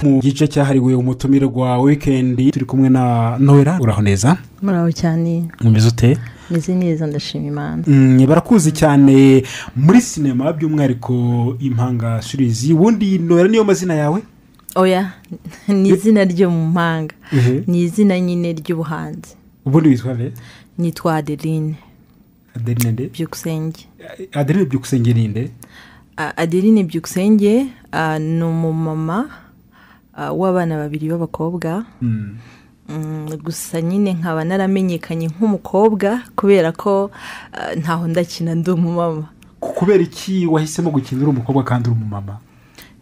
mu gice cyahariwe umutumire rwa wikendi turi kumwe na noella uraho neza muraho cyane umeze ute meze neza ndashima imana Mm, barakuzi cyane muri sinema by'umwihariko impanga shirizi ubundi noella niyo mazina yawe oya ni izina ryo mu mpanga Mhm. ni izina nyine ry'ubuhanzi ubundi witwa be nitwa adeline adeline nde byukusenge adeline byukusenge ni nde A- adeline byukusenge ah, ni umumama ah, w'abana babiri b'abakobwa Mm. Mm, gusa nyine nkaba naramenyekanye nk'umukobwa kubera ko ah, ntaho ndakina ndi umumama Ku- kubera iki wahisemo gukina uri umukobwa kandi uri umumama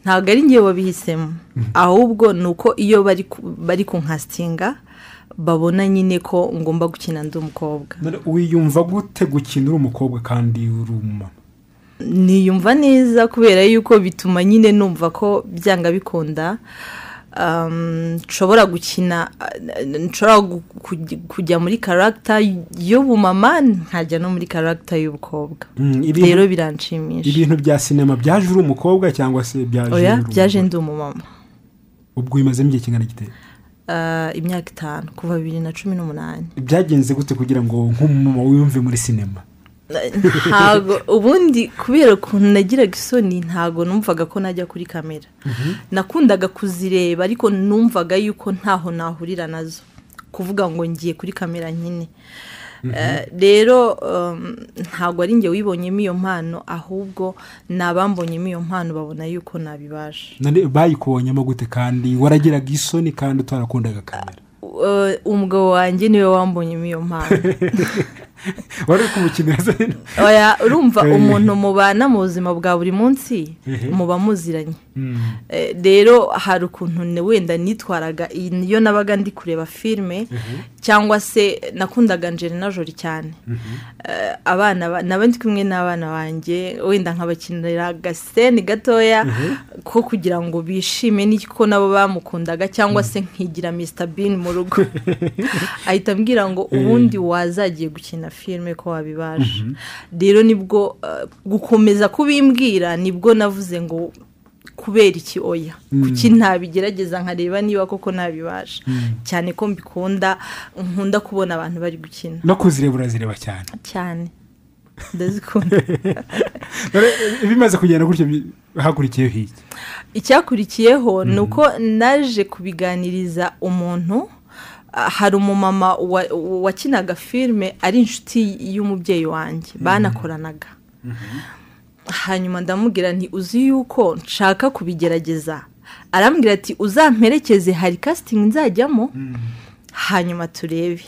ntabwo ari ngewe wabihisemo ahubwo ni uko iyo bari ku- bari kunkasitinga babona nyine ko ngomba gukina ndi umukobwa None wiyumva gute gukina uri umukobwa kandi uri umumama niyumva neza kubera yuko bituma nyine numva ko byanga bikunda um, nshobora gukina uh, nshobora gu- kuj- kujya muri karagita y'ubumama nkajya no muri karagita y'ubukobwa Mm, ibintu- rero biranshimisha ibintu bya sinema byaje uri umukobwa cyangwa se byaje uri oya umugore? byaje ndi umumama ubwo bimazemo igihe kingana gite Uh, imyaka itanu kuva bibiri na cumi n'umunani byagenze gute kugira ngo nk'umumama wiyumve muri sinema ntago ubundi kubera ukuntu nagiraga isoni ntago numvaga ko najya kuri kamera nakundaga kuzireba ariko numvaga yuko ntaho nahurira nazo kuvuga ngo ngiye kuri kamera nyine Eh, rero um, ntago ari njye wibonyemo iyo mpano ahubwo ni abambonyemo iyo mpano babona yuko nabibasha none bayikubonyemo gute kandi waragiraga isoni kandi utarakundaga kamera Eh, umugabo wanjye niwe wambonyemo iyo mpano wari uri kumukinira oya urumva Eh. umuntu mubana mu buzima bwa buri munsi Ehe. muba muziranye Eh, rero hari ukuntu ne- wenda nitwaraga iyo nabaga ndi kureba filime cyangwa se nakundaga Angelina Jolie cyane Eh, abana ba- naba ndi kumwe n'abana banjye wenda nkabakinira agaseni gatoya ko kugira ngo bishime n'iko nabo bamukundaga cyangwa se nkigira Mr Bean mu rugo ahita ambwira ngo ubundi wazagiye gukina filime ko wabibasha rero nibwo eh, gukomeza kubimbwira nibwo navuze ngo kubera iki oya kuki ntabigerageza nkareba niba koko ntabibasha cyane ko mbikunda nkunda kubona abantu bari gukina no kuzireba urazireba cyane cyane ndazikunda None, eh, bimaze kugenda gutyo bi- hakurikiyeho iki icyakurikiyeho ni uko naje kubiganiriza umuntu ah, hari umumama wa- wakinaga filime ari inshuti y'umubyeyi wanjye banakoranaga hanyuma ndamubwira nti uzi yuko nshaka kubigerageza arambwira ati uzamperekeze hari kasitingi nzajyamo hanyuma turebe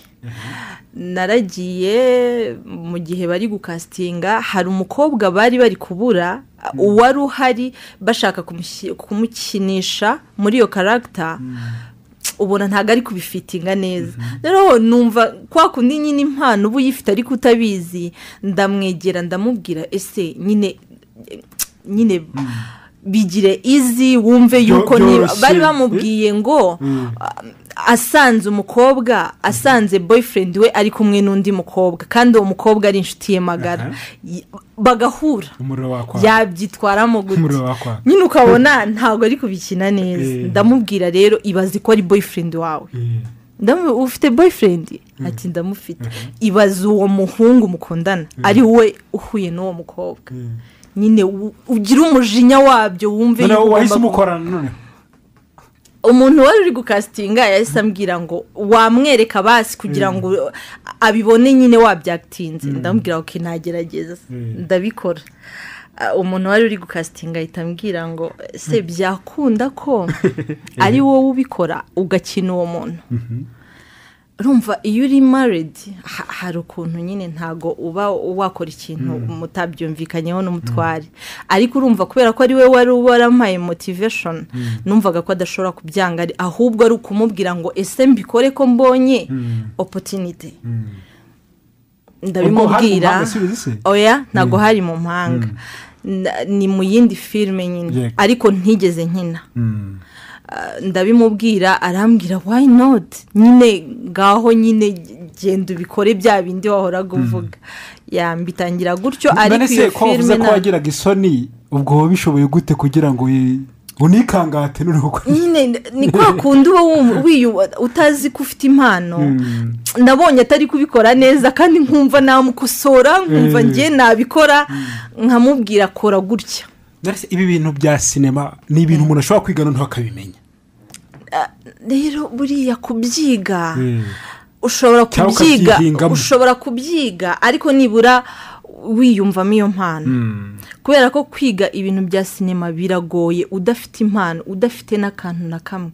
naragiye mu gihe bari gukasitinga hari umukobwa bari bari kubura uwari uhari bashaka kumushi- kumukinisha muri iyo karagita ubona ntabwo ari kubifitinga neza rero numva kwa kundi nyine impano uba uyifite ariko utabizi ndamwegera ndamubwira ese nyine nyine bigire izi wumve Byo- yuko niba byoroshye. bari bamubwiye ngo asanze umukobwa asanze boyfriend we ari kumwe n'undi mukobwa kandi uwo mukobwa ari inshuti ye magara Aha. Y- bagahura umuriro wakwaka yabyitwaramo gute umuriro wakwaka nyine ukabona ntabwo ari kubikina Eh. neza ndamubwira rero ibaze ko ari boyfriend wawe Eh, Ndamu- ufite boyfriend ati ndamufite ibaze uwo muhungu mukundana ari we uhuye n'uwo mukobwa eh. nyine u- ugire umujinya wabyo wumve none yuko ugomba wahise ku- umukorana noneho umuntu wari uri gukasitinga yahise ambwira ngo wamwereka basi kugira ngo abibone nyine wabyagitinze ndamubwira ngo nagerageza Mm. ndabikora Ah, umuntu wari uri gukasitinga ahita ambwira ngo se byakunda ko ari wowe ubikora ugakina uwo muntu rumva iyo uri maridi hari ukuntu nyine ntago uba wakora ikintu mutabyumvikanyeho n'umutware ariko urumva kubera ko ari we wari warampaye motiveshoni numvaga ko adashobora kubyanga ari- ahubwo ari ukumubwira ngo ese mbikore ko mbonye opotinite ubwo hari ndabimubwira umuhanga asubiza ise oya ntabwo hari mu mpanga Na- ni mu yindi filime nyine Yego. ariko ntigeze nkina Mm. ndabimubwira arambwira why not nyine ngaho nyine genda ubikore bya bindi wahoraga uvuga yambitangira gutyo ariko none iyo se ko wavuze filime ko nta- wagiraga isoni ubwo wabishoboye gute kugira ngo wi- unikangate n'urugukora nyine ni kwa kundi uba wum- wiyu- utazi ko ufite impano nabonye atari kubikora neza kandi nkumva namukosora nkumva Mm. njye nabikora nkamubwira akora gutya Narese ibi bintu bya sinema ni ibintu umuntu ashobora kwiga noneho akabimenya rero buriya kubyiga Mm. ushobora Cyangwa kubyiga ukabyihingamo. ushobora kubyiga ariko nibura wiyumvamo iyo mpano kubera ko kwiga ibintu bya sinema biragoye udafite impano udafite n'akantu na kamwe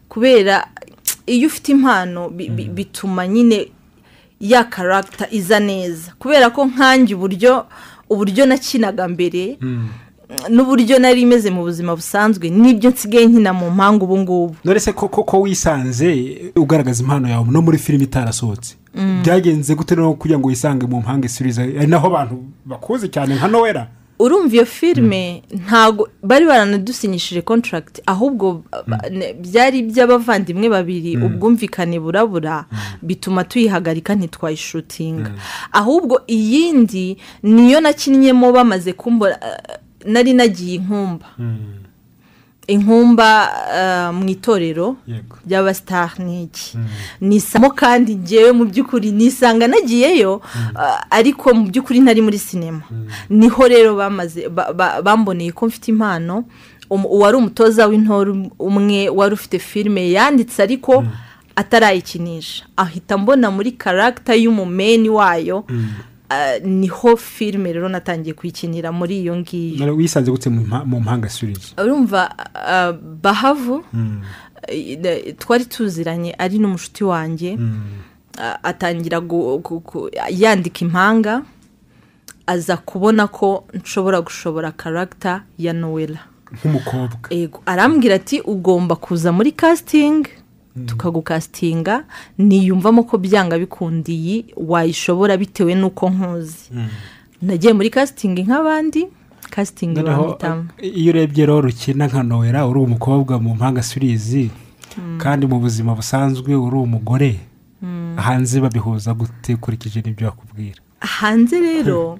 kubera iyo ufite impano bi- bi- bituma nyine ya karagita iza neza kubera ko nkanjye uburyo uburyo nakinaga mbere n'uburyo nari imeze mu buzima busanzwe n'ibyo nsigaye nkina mu mpanga ubu ngubu narese ko ko- ko wisanze ugaragaza impano yawe no muri filime itarasohotse byagenze gute noneho kugira ngo wisange mu mpanga isuriza ari naho abantu bakuze cyane nka nowera urumva iyo filime ntago bari baranadusinyishije kontaragiti ahubwo ba- ne- byari iby'abavandimwe babiri ubwumvikane burabura bituma tuyihagarika ntitwayishutinga ahubwo iyindi niyo nakinnyemo bamaze kumbura eh, nari nagiye inkumba inkumba eh, mu itorero yego ry'abasitari ni iki nisamo kandi ngewe mu by'ukuri nisanga nagiyeyo ah, ariko mu by'ukuri ntari muri sinema niho rero bamaze ba- ba- bamboneye ko mfite impano Um- uwari umutoza w'intore um- umwe wari ufite filime yanditse ariko atarayikinisha ahita mbona muri karagita y'umumeni wayo ah, niho filime rero natangiye kuyikinira muri iyo ngiyo Nare- wisanze gute mu mpa- mu mpanga isuriza urumva ah, bahavu eh, twari tuziranye ari n'umushuti wanjye Ah, atangira gu- gu- gu- yandika impanga aza kubona ko nshobora gushobora karagita ya nowela nk'umukobwa Ego, arambwira ati ugomba kuza muri casting tukagukasitinga niyumvamo ko byanga bikunda iyi wayishobora bitewe n'uko nkuzi nagiye muri casting nk'abandi casting noneho bamwitamo iyo urebye rero ukina nka nowera uri umukobwa mu mpanga surizi kandi mu buzima busanzwe uri umugore hanze babihuza gute ukurikije n'ibyo bakubwira hanze rero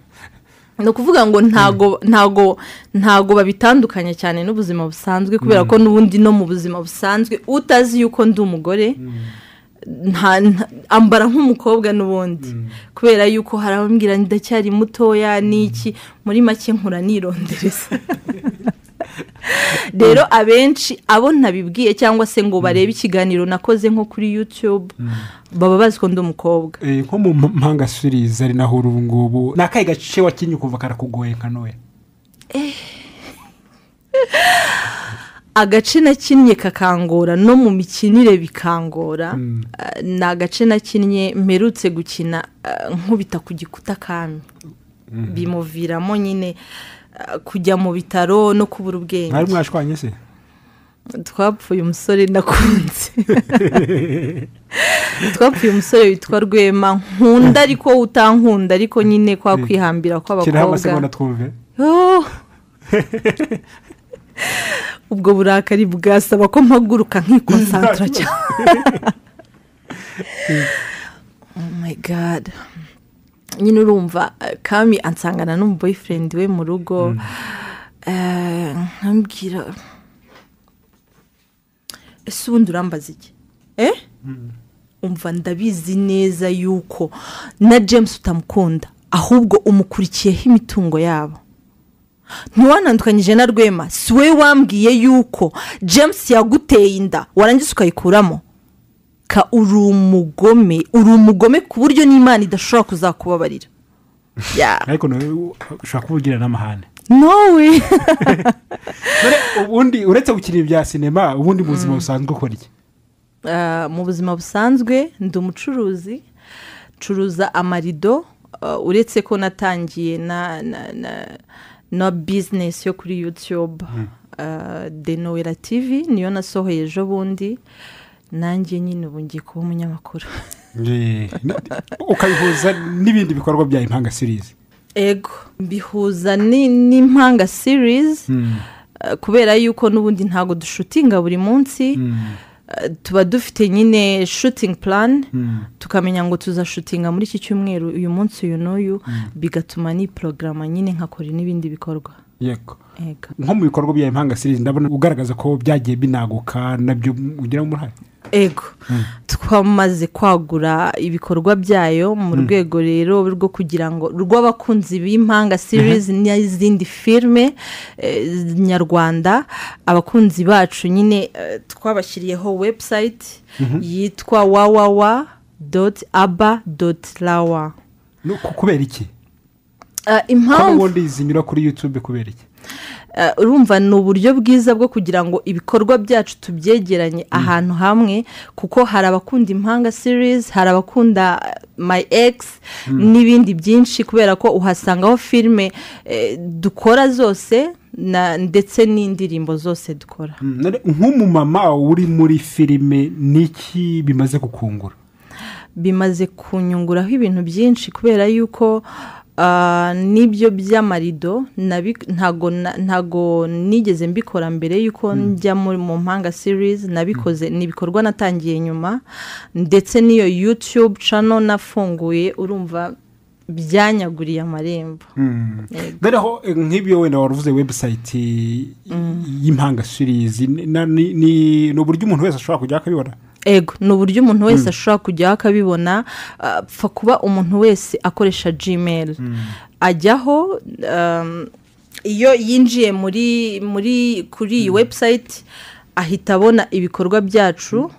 ni ukuvuga ngo ntago ntago ntago babitandukanya cyane n'ubuzima busanzwe kubera ko n'ubundi no mu buzima busanzwe utazi yuko ndi umugore nta- nta- ambara nk'umukobwa n'ubundi kubera yuko hari abambwira ndacyari mutoya n'iki muri make nkura nirondereza rero abenshi abo ntabibwiye cyangwa se ngo barebe ikiganiro nakoze nko kuri youtube baba bazi ko ndi umukobwa Eh, nko mu mpanga surizi ari naho uri ubu ngubu ni akahe gace wakinnye ukumva karakugoye nka nowera agace nakinnye kakangora no mu mikinire bikangora eh, ni agace nakinnye mperutse gukina eh, nkubita ku gikuta kami bimuviramo nyine eh, kujya mu bitaro no kubura mwari ubwenge mwashwanye se twapfuye umusore nakunze twapfuye umusore witwa rwema nkunda ariko utankunda ariko nyine kwa kwihambira kiraho kw'abakobwa amasegonda twumve Oh! ubwo burakari bwasaba ko mpaguruka nkikonsantara cyane oh my god nyine urumva eh, kami ansangana n'umuboyfriend we mu rugo Eh, nkambwira ese ubundi urambaza iki eh umva ndabizi neza yuko na james utamukunda ahubwo umukurikiyeho imitungo yabo ntiwanandukanyije na rwema si we wambwiye yuko james yaguteye inda warangiza ukayikuramo ka uri umugome uri umugome ku buryo n'imana idashobora kuzakubabarira Ya. ariko nawe ushobora kuba ugira n'amahane nowe None ubundi uretse gukina ibya sinema ubundi mu buzima busanzwe ukora iki Ah, mu buzima busanzwe ndi umucuruzi ncuruza amarido ah, uretse ko natangiye na na na na bizinesi yo kuri yutube denowera tivi niyo nasohoye ejo bundi nanjye nyine ubu ngiye kuba umunyamakuru ukabihuza n'ibindi bikorwa bya impanga sirizi ego bihuza ni- n'impanga series ah, kubera yuko n'ubundi ntago dushutinga buri munsi ah, tuba dufite nyine shooting plan tukamenya ngo tuzashutinga muri iki cyumweru uyu munsi uyu n'uyu bigatuma ni porogaramu nyine nkakora n'ibindi bikorwa yego nko mu bikorwa bya impanga sirizi ndabona ugaragaza ko byagiye binaguka nabyo ugiramo uruhare ego twamaze kwagura ibikorwa byayo mu rwego rero rwo kugira ngo rw'abakunzi b'impanga sirizi n'izindi filime nyarwanda abakunzi bacu nyine eh, twabashyiriyeho webusayiti yitwa wawawa doti aba doti rawa No, ku- kubera iki Eh, ko impamvu n'ubundi zinyura kuri yutube kubera iki Eh, urumva ni uburyo bwiza bwo kugira ngo ibikorwa byacu tubyegeranye ahantu hamwe kuko hari abakunda impanga sirizi hari abakunda eh, my ex n'ibindi byinshi kubera ko uhasangaho filime eh, dukora zose na- ndetse n'indirimbo zose dukora Mm, none nk'umumama uri muri filime niki bimaze gukungura bimaze kunyunguraho ibintu byinshi kubera yuko ah, n'ibyo by'amarido nabi- ntago na- ntago nigeze mbikora mbere yuko njya muri mu mpanga sirizi nabikoze ni ibikorwa natangiye nyuma ndetse n'iyo yutube cano nafunguye urumva byanyaguriye amarembo noneho eh, nk'ibyo wenda waruvuze webusayiti y'impanga sirizi ni- na- ni ni- ni uburyo umuntu wese ashobora kujya akabibona ego ni uburyo umuntu wese ashobora kujyaho akabibona ah, apfa kuba umuntu wese akoresha gmail ajyaho um, iyo yinjiye muri muri kuri iyi webusayiti ahita abona ibikorwa byacu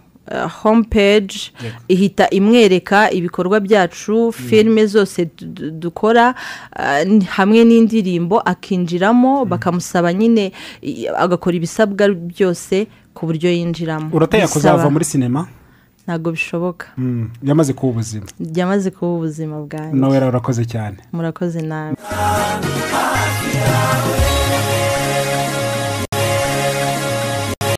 home peji Yego. ihita imwereka ibikorwa byacu filime zose du- du- dukora ah, n- hamwe n'indirimbo akinjiramo bakamusaba nyine i- agakora ibisabwa byose ku buryo yinjiramo urataya Bisaba- kuzava muri sinema ntago bishoboka Mm, yamaze kuba ubuzima byamaze kuba ubuzima bwanjye nawe rero urakoze cyane murakoze nabi